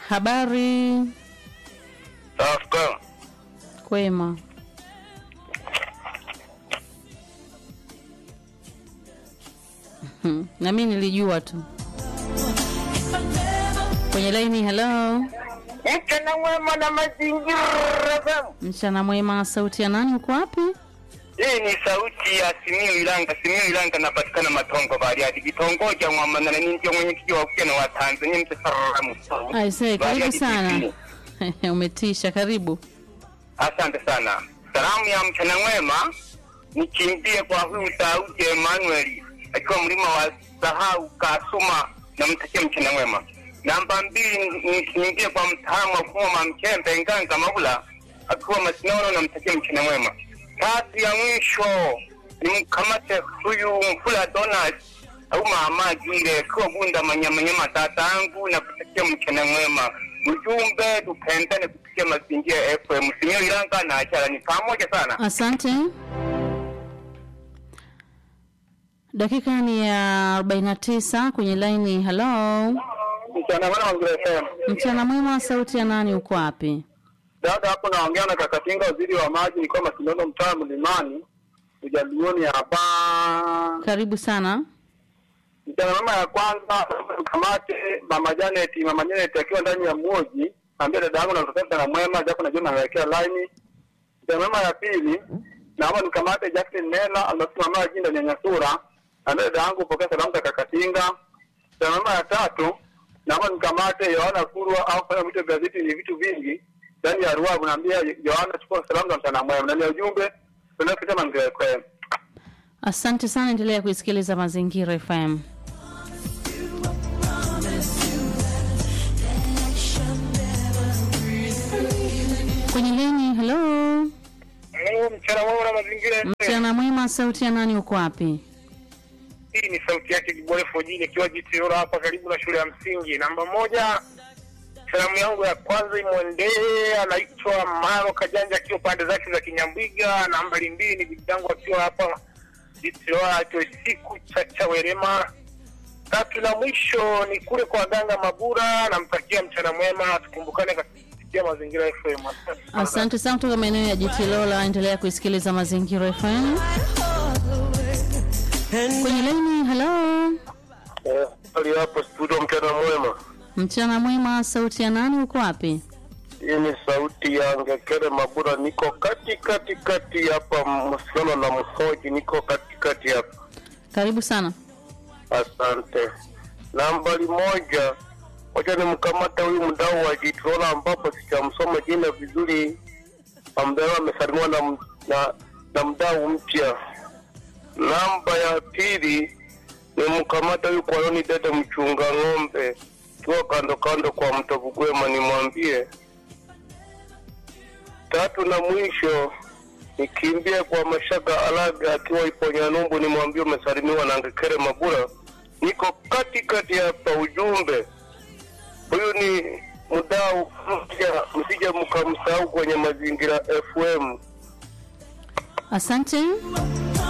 Habari Safi. kwema. Mhm, na mimi nilijua tu. Kwenye laini, hello. Mchana mwema na mazingira FM. Mchana mwema, sauti ya nani? Uko wapi? Hii ni sauti ya Simiyu Ilanga. Simiyu Ilanga napatikana Matongo Bariadi, kitongoji cha Mwamanana. Ni ndio mwenyekiti wa vijana wa Tanzania mtasaramu. Aisee, karibu sana. Umetisha, karibu. Asante sana. Salamu ya mchana mwema nikimbie kwa huyu Daudi Emmanuel akiwa mlima wa Sahau Kasuma, namtakia mchana mwema. Namba mbili nikimbie kwa mtaalamu wa mfumo wa Mchembe Nganga Mabula akiwa Masinono, namtakia mchana mwema. Tatu ya mwisho nimkamate huyu Mfula Donald au mama Gile akiwa Bunda Manyamanyama, tatangu na kutakia mchana mwema. Ujumbe tupendane kupitia mazingira ya FM. Simio Ilanga na Achala ni pamoja sana. Asante. Dakika ni ya 49 kwenye laini. Hello, Mchana mwema Mazingira FM. mchana mwema, sauti ya nani? Uko wapi? Dada hapo naongea na Kakatinga, waziri wa maji, ni kama Sinono, mtaa Mlimani, ujalioni hapa. Karibu sana. Mchana mwema ya kwanza kamate mama Janet, mama Janet akiwa ndani ya mmoji, ambia dada yangu nakutakia na mwema, japo najua nawekea line. Mchana mwema ya pili naomba nikamate Jackson Nela anasimama jinda Nyanyasura, ambia dada yangu pokea salamu za Kakatinga. Mchana mwema ya tatu naomba nikamate Yohana Kurwa au kufanya vitu vya vitu ni vitu vingi ndani ya Ruavu, naambia Yohana chukua salamu za mchana mwema, ndani ya ujumbe tunapita Mazingira FM. Asante sana, endelea kuisikiliza Mazingira FM. Kwenye leni, hello, Hello, mchana mwema na Mazingira FM. mchana mwema, sauti ya nani? Uko wapi? Hii ni sauti yake Kibole Fojini ikiwa Jitiora hapa karibu na shule ya msingi namba moja. Salamu yangu ya kwanza imwendee, anaitwa Maro Kajanja akiwa pande zake za Kinyambwiga. Nambari mbili ni bibi yangu akiwa hapa Jitiora akiwa siku cha Chawerema. Tatu na mwisho ni kule kwa Ganga Mabura, namtakia mchana mwema, tukumbukane katika mazingira FM. Asante sana. Asante sana kutoka maeneo ya Jitilola, endelea kuisikiliza Mazingira FM. Kwenye leni, hello, Eh, hali hapo studio, mchana mwema. mchana mwema, sauti ya nani? Uko wapi? Hii ni sauti ya Ngekere Mabura, niko kati kati kati hapa Msano na Mhoji, niko kati kati hapa. Karibu sana. Asante. Nambari moja, wacha nimkamata huyu mdau wa Jitrola ambapo sijamsoma jina vizuri, ambaye amesalimiwa na, m- na, na mdau mpya. Namba ya pili nimkamata huyu Kwaloni Dede mchunga ng'ombe kiwa kando kando kwa mto Bugwema, nimwambie tatu na mwisho nikimbie kwa Mashaka Alaga akiwa Iponyanyumbu, nimwambie umesalimiwa na Ngekere Mabura, niko kati kati hapa. Ujumbe huyu ni mdau mpya, msije mkamsahau kwenye mazingira FM. Asante.